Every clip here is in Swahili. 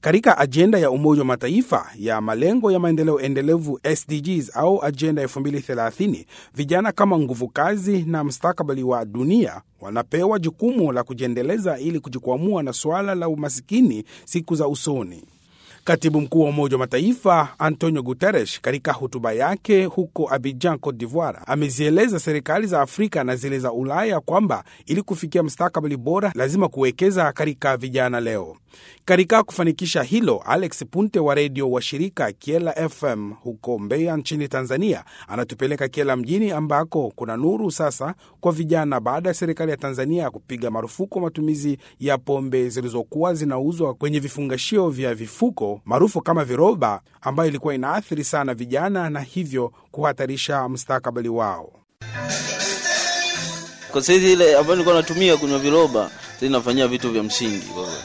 Katika ajenda ya Umoja wa Mataifa ya malengo ya maendeleo endelevu SDGs au ajenda 2030, vijana kama nguvu kazi na mustakabali wa dunia wanapewa jukumu la kujiendeleza ili kujikwamua na suala la umasikini siku za usoni. Katibu mkuu wa Umoja wa Mataifa Antonio Guterres katika hotuba yake huko Abidjan, Cote d'Ivoire, amezieleza serikali za Afrika na zile za Ulaya kwamba ili kufikia mustakabali bora lazima kuwekeza katika vijana leo. Katika kufanikisha hilo, Alex Punte wa redio wa shirika Kiela FM huko Mbeya nchini Tanzania anatupeleka Kiela mjini ambako kuna nuru sasa kwa vijana baada ya serikali ya Tanzania kupiga marufuku matumizi ya pombe zilizokuwa zinauzwa kwenye vifungashio vya vifuko maarufu kama viroba, ambayo ilikuwa inaathiri sana vijana na hivyo kuhatarisha mustakabali wao. Kwa saizi ile ambayo nilikuwa natumia kunywa viroba, sasa nafanyia vitu vya msingi kwa kweli.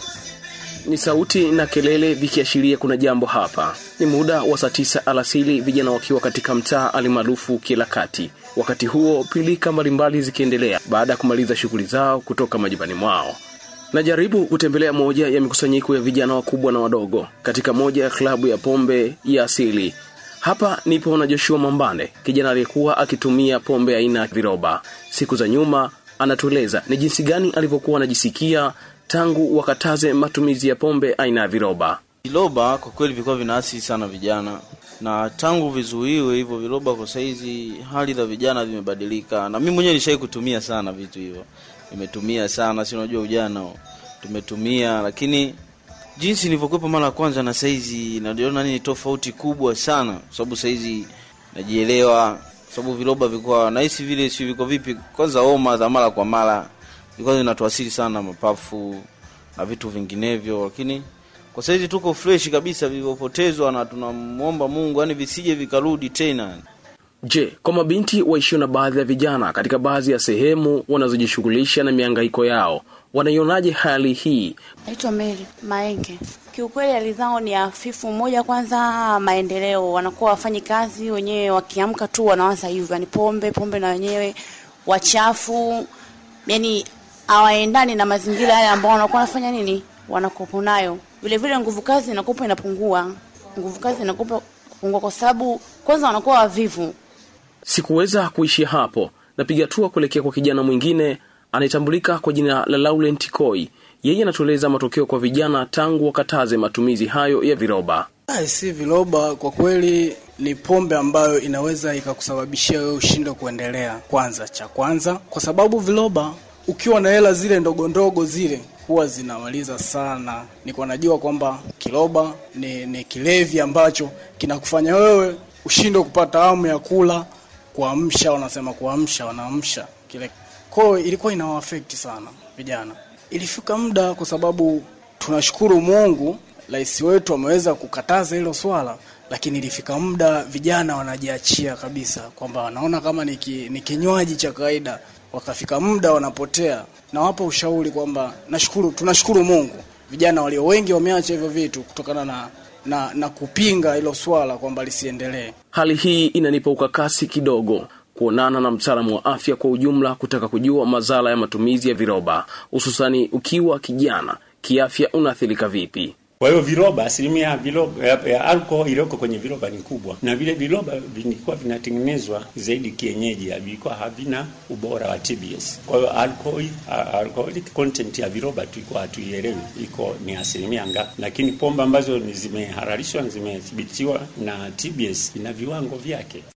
Ni sauti na kelele vikiashiria kuna jambo hapa. Ni muda wa saa tisa alasili, vijana wakiwa katika mtaa alimaarufu Kiela Kati. Wakati huo pilika mbalimbali zikiendelea baada ya kumaliza shughuli zao kutoka majumbani mwao. Najaribu kutembelea moja ya mikusanyiko ya vijana wakubwa na wadogo katika moja ya klabu ya pombe ya asili. Hapa nipo na Joshua Mambane, kijana aliyekuwa akitumia pombe aina ya viroba. Siku za nyuma, anatueleza ni jinsi gani alivyokuwa anajisikia tangu wakataze matumizi ya pombe aina ya viroba. Viroba kwa kweli vilikuwa vinaasiri sana vijana, na tangu vizuiwe hivyo viroba, kwa saizi hali za vijana vimebadilika, na mimi mwenyewe nishai kutumia sana vitu hivyo, nimetumia sana, si unajua ujana tumetumia, lakini jinsi nilivyokuwepo mara ya kwanza na saizi najiona nini tofauti kubwa sana, kwa sababu saizi najielewa, sababu viroba vilikuwa nahisi vile, si viko vipi, kwanza homa za mara kwa mara ilikuwa zinatuasiri sana mapafu na vitu vinginevyo, lakini kwa saizi tuko fresh kabisa, vilivyopotezwa na tunamwomba Mungu yani visije vikarudi tena. Je, kwa mabinti waishio na baadhi ya vijana katika baadhi ya sehemu wanazojishughulisha na mihangaiko yao, wanaionaje hali hii? Naitwa Mary Maenge. Kiukweli hali zao ni hafifu. Moja, kwanza maendeleo, wanakuwa wafanyi kazi wenyewe, wakiamka tu wanawaza hivyo, yani pombe pombe, na wenyewe wachafu, yani hawaendani na mazingira yale ambao wanakuwa wanafanya nini, wanakopo nayo. Vile vile nguvu kazi inakopa inapungua, nguvu kazi inakopa kupungua kwa sababu kwanza wanakuwa wavivu. Sikuweza kuishia hapo, napiga hatua kuelekea kwa kijana mwingine anayetambulika kwa jina la Laurent Koi. Yeye anatueleza matokeo kwa vijana tangu wakataze matumizi hayo ya viroba. Ai, si viroba kwa kweli ni pombe ambayo inaweza ikakusababishia wewe ushinde kuendelea. Kwanza cha kwanza, kwa sababu viroba ukiwa na hela zile ndogo ndogo zile huwa zinamaliza sana. Niko najua kwamba kiroba ni, ni kilevi ambacho kinakufanya wewe ushinde kupata hamu ya kula, kuamsha, wanasema kuamsha, wanaamsha kile. Kwa hiyo ilikuwa inawaafect sana vijana. Ilifika muda, kwa sababu tunashukuru Mungu, rais wetu ameweza kukataza hilo swala, lakini ilifika muda vijana wanajiachia kabisa, kwamba wanaona kama ni, ki, ni kinywaji cha kawaida wakafika muda wanapotea. Nawapa ushauri kwamba nashukuru, tunashukuru Mungu, vijana walio wengi wameacha hivyo vitu kutokana na na, na kupinga hilo swala kwamba lisiendelee. Hali hii inanipa ukakasi kidogo kuonana na mtaalamu wa afya kwa ujumla, kutaka kujua madhara ya matumizi ya viroba, hususani ukiwa kijana, kiafya unaathirika vipi? Kwa hiyo viroba, asilimia ya viroba ya, ya alcohol iliyoko kwenye viroba ni kubwa, na vile viroba vilikuwa vinatengenezwa zaidi kienyeji, vilikuwa havina ubora wa TBS. Kwa hiyo alcohol, alcoholic content ya viroba tulikuwa hatuielewi iko ni asilimia ngapi, lakini pombe ambazo zimehalalishwa zimethibitiwa na TBS ina viwango vyake.